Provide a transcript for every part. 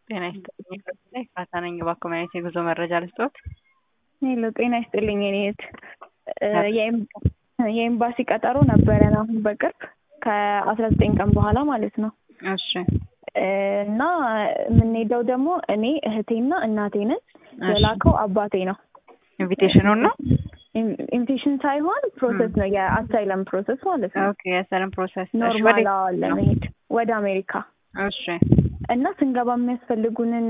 ጤና ይስጥልኝ ኤፍራታ ነኝ። እባክዎ ምን አይነት የጉዞ መረጃ ልስጥዎት? ሄሎ ጤና ይስጥልኝ የኔ እህት የኤምባሲ ቀጠሮ ነበረን አሁን በቅርብ ከአስራ ዘጠኝ ቀን በኋላ ማለት ነው። እሺ እና የምንሄደው ደግሞ እኔ እህቴና እናቴ ነን። የላከው አባቴ ነው። ኢንቪቴሽኑን ነው? ኢንቪቴሽን ሳይሆን ፕሮሰስ ነው፣ የአሳይለም ፕሮሰስ ማለት ነው። ኦኬ የሰለም ፕሮሰስ ኖርማል ለመሄድ ወደ አሜሪካ እሺ እና ስንገባ የሚያስፈልጉንን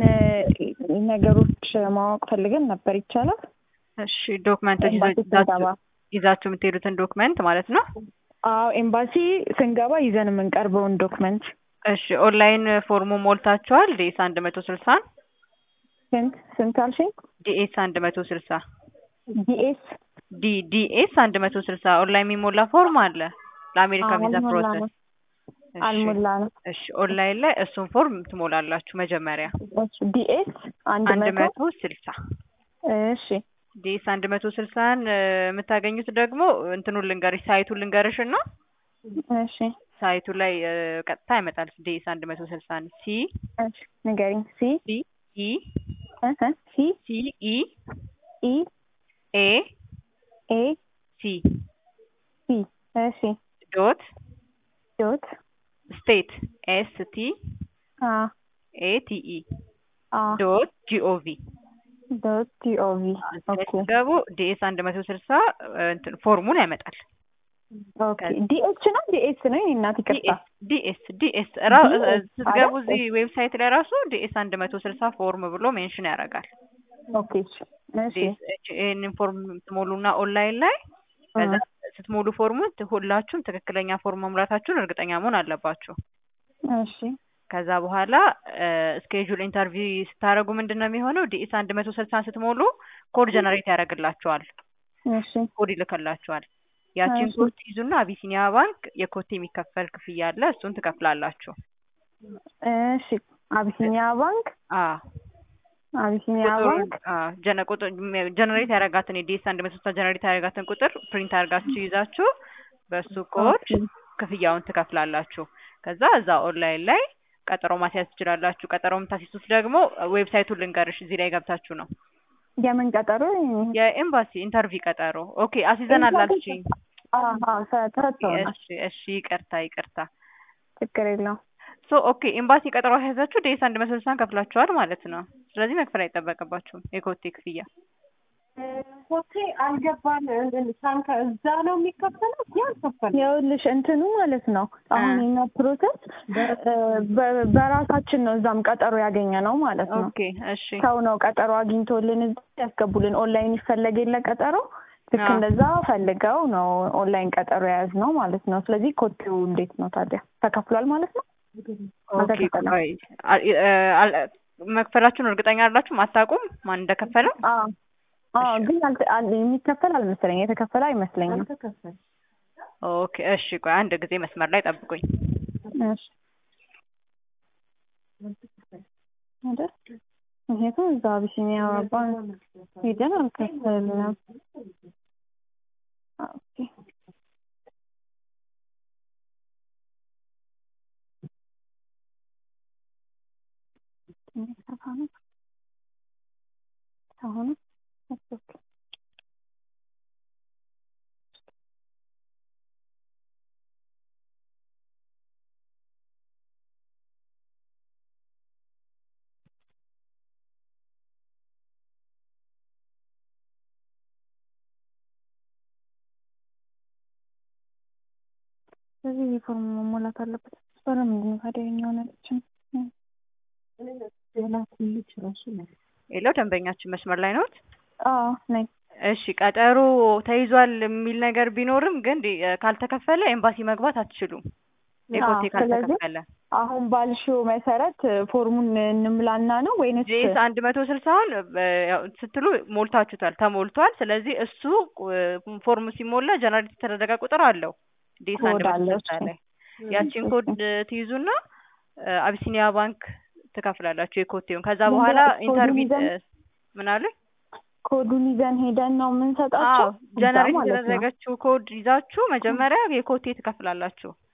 ነገሮች ማወቅ ፈልገን ነበር። ይቻላል? እሺ ዶክመንቶች ኤምባሲ ስንገባ ይዛችሁ የምትሄዱትን ዶክመንት ማለት ነው? አዎ ኤምባሲ ስንገባ ይዘን የምንቀርበውን ዶክመንት። እሺ ኦንላይን ፎርሙ ሞልታችኋል? ዲኤስ አንድ መቶ ስልሳን ስንት ስንት አልሽኝ? ዲኤስ አንድ መቶ ስልሳ ዲኤስ ዲ ዲኤስ አንድ መቶ ስልሳ ኦንላይን የሚሞላ ፎርም አለ ለአሜሪካ ቪዛ ፕሮሰስ። አልሞላ ነው። እሺ ኦንላይን ላይ እሱን ፎርም ትሞላላችሁ መጀመሪያ ዲኤስ አንድ አንድ መቶ መቶ ስልሳ እሺ ዲኤስ አንድ መቶ ስልሳን የምታገኙት ደግሞ እንትኑን ልንገርሽ ሳይቱን ልንገርሽ እና እሺ ሳይቱ ላይ እ፣ ቀጥታ ያመጣል ዲኤስ አንድ መቶ ስልሳን ሲ እሺ ንገሪኝ። ሲ ሲ ኢ እህ ሲ ሲ ኢ ኢ ኤ ኤ ሲ ሲ እሺ ዶት ዶት ስቴት ኤስ ቲ አ ኤ ቲ ኢ አ ዶት ጂኦቪ ዶት ቲኦቪ ኦኬ ገቡ ዲኤስ አንድ መቶ ስልሳ እንትን ፎርሙን ያመጣል። ኦኬ ዲኤች ነው ዲኤስ ነው የእኔ እናት ይቅርታ። ዲኤስ ዲኤስ ራ DS ስትገቡ አይደል? እዚህ ዌብሳይት ላይ ራሱ ዲኤስ አንድ መቶ ስልሳ ፎርም ብሎ ሜንሽን ያደርጋል። ኦኬ እሺ ይህንን ፎርም ትሞሉና ኦንላይን ላይ ከዛ ስትሞሉ ፎርሙን ሁላችሁም ትክክለኛ ፎርም መሙላታችሁን እርግጠኛ መሆን አለባችሁ። እሺ ከዛ በኋላ ስኬጁል ኢንተርቪው ስታደርጉ ምንድን ነው የሚሆነው? ዲኤስ አንድ መቶ ስልሳን ስትሞሉ ኮድ ጀነሬት ያደርግላችኋል፣ እሺ ኮድ ይልክላችኋል። ያቺን እሺ። ኮድ ትይዙና አቢሲኒያ ባንክ የኮቴ የሚከፈል ክፍያ አለ፣ እሱን ትከፍላላችሁ። እሺ አቢሲኒያ ባንክ አዎ አቢሲኒያ ባንክ ጀነ ቁጥር ጀነሬት ያደረጋትን የዲኤስ አንድ መቶ ስልሳ ጀነሬት ያደረጋትን ቁጥር ፕሪንት አድርጋችሁ ይዛችሁ በሱ ኮድ ክፍያውን ትከፍላላችሁ። ከዛ እዛ ኦንላይን ላይ ቀጠሮ ማስያዝ ትችላላችሁ። ቀጠሮ የምታስይዙት ደግሞ ዌብሳይቱን ልንገርሽ፣ እዚህ ላይ ገብታችሁ ነው። የምን ቀጠሮ? የኤምባሲ ኢንተርቪው ቀጠሮ። ኦኬ አስይዘናል አልሽኝ። ተሰጥቶናል። እሺ እሺ፣ ይቅርታ ይቅርታ። ችግር የለውም። ሶ ኦኬ ኤምባሲ ቀጠሮ አስያዛችሁ ዴስ አንድ መቶ ስልሳን ከፍላችኋል ማለት ነው። ስለዚህ መክፈል አይጠበቅባችሁም የኮቴ ክፍያ። ሆቴ አልገባን ሳንከ እዛ ነው የሚከፈለው ያልከፈል ይኸውልሽ እንትኑ ማለት ነው አሁን የኛ ፕሮሰስ በ- በራሳችን ነው እዛም ቀጠሮ ያገኘ ነው ማለት ነው። ኦኬ እሺ ሰው ነው ቀጠሮ አግኝቶልን እዛ ያስገቡልን። ኦንላይን ይፈለግ የለ ቀጠሮ ልክ አዎ። እንደዛ ፈልገው ነው ኦንላይን ቀጠሮ የያዝ ነው ማለት ነው። ስለዚህ ኮቴው እንዴት ነው ታዲያ ተከፍሏል ማለት ነው? ኦኬ አልተከፈለም። ቆይ አ- እ- አል- መክፈላችሁን እርግጠኛ አይደላችሁም? አታውቁም ማን እንደከፈለ? አዎ አዎ፣ ግን አልተ- አል- የሚከፈል አልመሰለኝ የተከፈለ አይመስለኝም። አልተከፈል ኦኬ እሺ ቆይ አንድ ጊዜ መስመር ላይ ጠብቁኝ። እሺ አይደል? ምክንያቱም እዛ አቢሲኒያ ባንክ ሄደን አልከፈልንም። ኦኬ ትንሽ ሰፋ ነው አሁን ኦኬ ስለዚህ ዩኒፎርም መሞላት አለበት። በለምንድን ነው ታዲያ የኛውን ያለችን? የላኩልሽ ራሱ ነው ሌላው ደንበኛችን መስመር ላይ ነዎት? አዎ ነኝ። እሺ ቀጠሮ ተይዟል የሚል ነገር ቢኖርም ግን ዲ- ካልተከፈለ ኤምባሲ መግባት አትችሉም። የኮቴ አዎ፣ ስለዚህ ካልተከፈለ አሁን ባልሽው መሰረት ፎርሙን እንምላና ነው ወይንስ ጄስ አንድ መቶ ስልሳውን ስትሉ ሞልታችሁታል፣ ተሞልቷል። ስለዚህ እሱ ቁ- ፎርም ሲሞላ ጀነሬት የተደረገ ቁጥር አለው ዴስ አንድ ኮድ መቶ አለው ስልሳ እሱ። ላይ ያቺን ኮድ ትይዙና እ፣ አቢሲኒያ ባንክ ትከፍላላችሁ የኮቴውን። ከዛ ምን በኋላ ብላ- ኮዱን ኢንተርቪው ይዘን- ምን አለ? ኮዱን ይዘን ሄደን ነው የምንሰጣቸው? አዎ እዛ ጀነሬት ማለት ነው። የተደረገችው ኮድ ይዛችሁ መጀመሪያ የኮቴ ትከፍላላችሁ።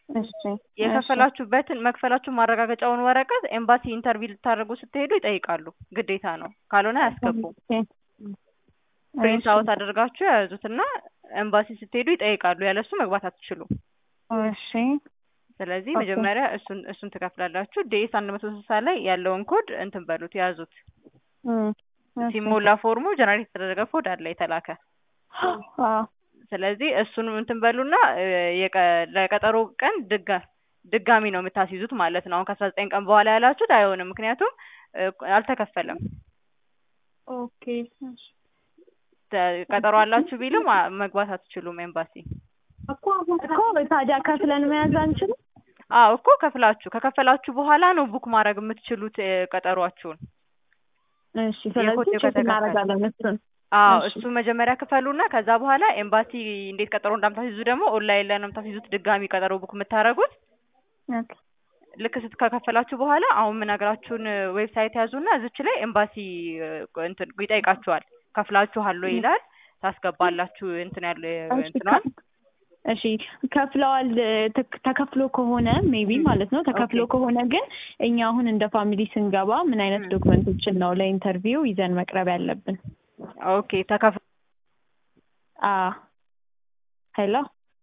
እሺ የከፈላችሁበትን መክፈላችሁን ማረጋገጫውን ወረቀት ኤምባሲ ኢንተርቪው ልታደርጉ ስትሄዱ ይጠይቃሉ። ግዴታ ነው፣ ካልሆነ አያስገቡም። ፕሪንት አውት አድርጋችሁ የያዙትና ኤምባሲ ስትሄዱ ይጠይቃሉ። ያለሱ መግባት አትችሉም። እሺ ስለዚህ ኦኬ። መጀመሪያ እሱን እሱን ትከፍላላችሁ። ዴስ አንድ መቶ ስልሳ ላይ ያለውን ኮድ እንትን በሉት ያዙት። እም፣ እሺ። ሲሞላ ፎርሙ ጀነሬት የተደረገ ኮድ አለ የተላከ። አዎ ስለዚህ እሱን እንትን በሉና እ፣ የቀ- ለቀጠሮ ቀን ድጋ ድጋሚ ነው የምታስይዙት ማለት ነው። አሁን ከአስራ ዘጠኝ ቀን በኋላ ያላችሁት አይሆንም፣ ምክንያቱም እ፣ አልተከፈለም። ኦኬ እሺ። ተ- ቀጠሮ አላችሁ ቢልም አ- መግባት አትችሉም ኤምባሲ። እኮ አሁን እኮ ታዲያ ከፍለን መያዝ አንችልም? አዎ እኮ ከፍላችሁ ከከፈላችሁ በኋላ ነው ቡክ ማድረግ የምትችሉት እ፣ ቀጠሯችሁን። እሺ ስለዚህ የኮቴው ቼክ ከተከፈለ። እናደርጋለን እሱን። አዎ እሺ። እሱ መጀመሪያ ክፈሉና ከዛ በኋላ ኤምባሲ እንዴት ቀጠሮ እንደምታስይዙ ደግሞ ኦንላይን ላይ ነው የምታስይዙት። ድጋሚ ቀጠሮ ቡክ የምታደርጉት ኦኬ። ልክ ስት ከከፈላችሁ በኋላ አሁን የምነግራችሁን ዌብሳይት ያዙና እዚች ላይ ኤምባሲ እ፣ እንትን ይጠይቃችኋል። ከፍላችኋል ወይ ይላል። ታስገባላችሁ እንትን ያለ እሺ እንትኗን ከ- እሺ ከፍለዋል ተ- ተከፍሎ ከሆነ ሜቢ ም፣ ማለት ነው ተከፍሎ ኦኬ። ከሆነ ግን እኛ አሁን እንደ ፋሚሊ ስንገባ ምን አይነት ም። ዶክመንቶችን ነው ለኢንተርቪው ይዘን መቅረብ ያለብን? ኦኬ ተከፍ አ ሄሎ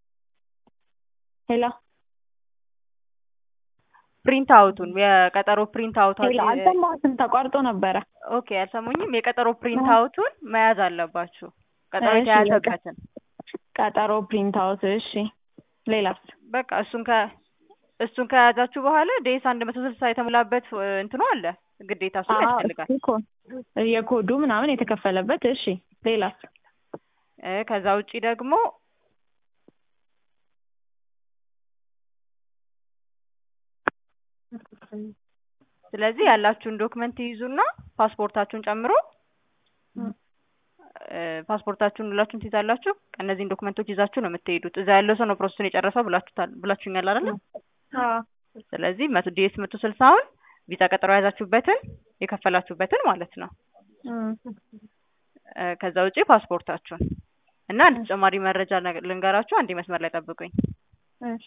ሄሎ ፕሪንት አውቱን የቀጠሮ ፕሪንት አውት ሄሎ አልሰማሁትም፣ ተቋርጦ ነበረ። ኦኬ አልሰሙኝም። የቀጠሮ ፕሪንት አውቱን መያዝ አለባችሁ። ቀጠሮ እሺ፣ የተያዘበትን ቀጠሮ ፕሪንት አውት። እሺ ሌላስ? በቃ እሱን ከ እሱን ከያዛችሁ በኋላ ዴስ አንድ መቶ ስልሳ የተሞላበት እ፣ እንትኑ አለ ግዴታ እሱን አዎ፣ ያስፈልጋል። እሱ እኮ የኮዱ ምናምን የተከፈለበት። እሺ ሌላስ? እ፣ ከዛ ውጪ ደግሞ ስለዚህ ያላችሁን ዶክመንት ይይዙና ፓስፖርታችሁን ጨምሮ እ፣ ፓስፖርታችሁን ሁላችሁም ትይዛላችሁ። እነዚህን ዶክመንቶች ይዛችሁ ነው የምትሄዱት። እዛ ያለው ሰው ነው ፕሮሰሱን የጨረሰው ብላችሁታል ብላችሁኛል አይደለ? አዎ ስለዚህ መቶ ዲኤስ መቶ ስልሳውን ቪዛ ቀጠሮ የያዛችሁበትን የከፈላችሁበትን ማለት ነው። እም፣ እ፣ ከዛ ውጪ ፓስፖርታችሁን እና አንድ ተጨማሪ መረጃ ነገ- ልንገራችሁ። አንዴ መስመር ላይ ጠብቁኝ። እሺ